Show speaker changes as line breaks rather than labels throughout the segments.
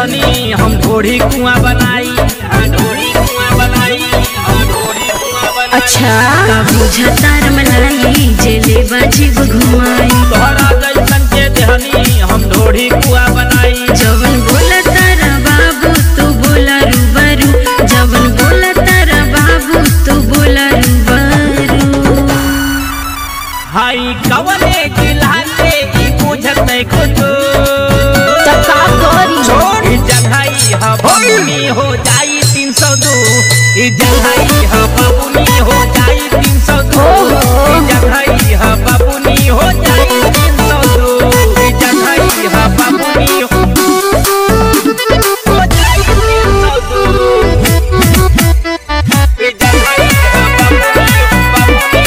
देहनी हम ढोढ़ी कुआं बनाई हाँ, ढोढ़ी कुआं बनाई हम ढोढ़ी कुआं बनाई
अच्छा का बुझतार मलाई जेले बाजीब घुमाई
तोहरा जैसन के देहनी हम ढोढ़ी कुआं बनाई
जवन बोला तारा बाबू तू बोला रूबरू जवन बोला तारा बाबू तू बोला रूबरू
हाई कवने जिलाते ई बुझत नहीं कुछ
का करी
छोड़ जंघाई हा बबुनी हो जाई तीन सौ दो ई जंघाई हा बबुनी हो जाई तीन सौ दो ई जंघाई हा बबुनी हो जाई तीन सौ दो ई जंघाई हा बबुनी हो हो जाई तीन सौ दो ई जंघाई हा बबुनी बबुनी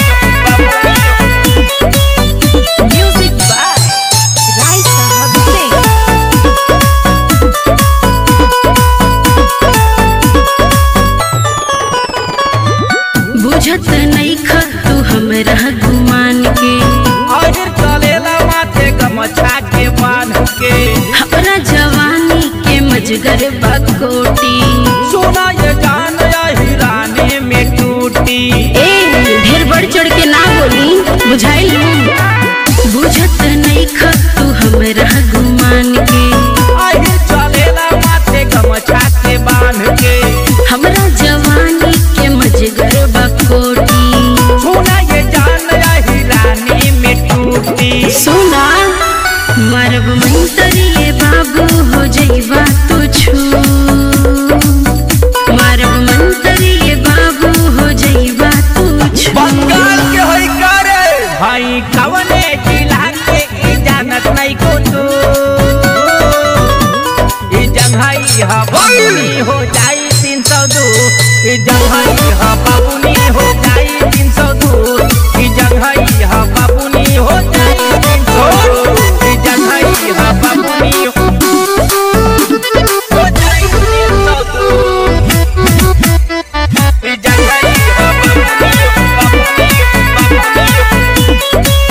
बबुनी
म्यूजिक बाय राय साहब सिंह बुझत नहीं ख तू हमरा गुमान के
आहिर चलेला माथे गमछा के बांध के
हमरा जवानी के मजगर बकोटी
सोना ये जान हिराने में टूटी
ए ढेर बढ़ चढ़ के ना बोली बुझाइल बुझत नहीं ख तू हमरा गुमान के
आहिर चलेला माथे गमछा के बांध के
हमरा जवानी के मजगर बकोटी
सोना ये जान हिराने में टूटी
सुना मरब मंतरिए बाबू हो जइबा तू छू मरब मंतरिए बाबू हो जइबा तू छू
बंगाल के होई करे भाई कवने जिला के ई जानत नहीं को तू ई जंघाई हा बाबुनी हो जाई तीन सौ दो ई जंघाई हा बाबुनी हो जाई तीन सौ दो ई जंघाई हा बाबुनी हो जाई तीन सौ दो ई जंघाई हा बाबुनी हो हो जाई तीन सौ दो ई जंघाई हा बाबुनी बाबुनी बाबुनी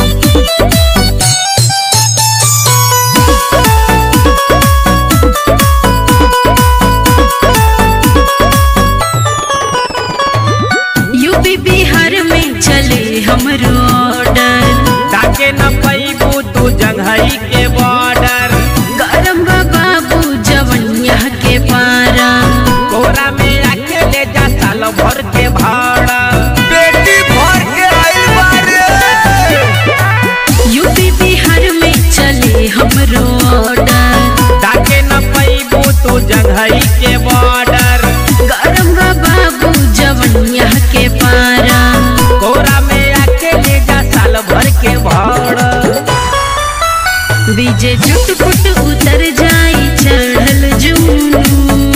यूपी बिहार में चले हमरो ऑर्डर
ताके न पैबू तू जंघई के बॉर्डर
गरम बा बाबू जवनिया के पारा
कोरा में आके ले जा साल भर के भाड़ा बेटी भर के आइल बारे
यूपी बिहार में चले हमरो ऑर्डर
ताके न पैबू तू जंघई के बॉर्डर
गरम बा बाबू जवनिया के पारा
कोरा में आके ले जा साल भर के भाड़ा
बीजे चुटपुट उतर जाई चढ़ल जूनू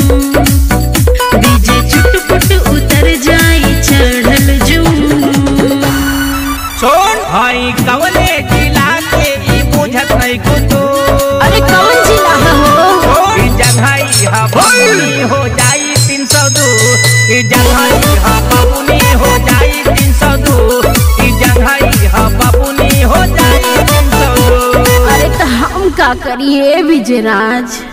बीजे चुटपुट उतर जाई चढ़ल जूनू
सुन भाई कवले जिला के ई बुझत नहीं कुतो
अरे कौन जिला है हो
ई जंघई हा बाबुनी हो जाई तीन सौ दो ई जंघई हा बाबुनी हो जाई तीन सौ दो ई जंघई हा बाबुनी हो जाई तीन सौ दो
अरे तो हम का करिए विजयराज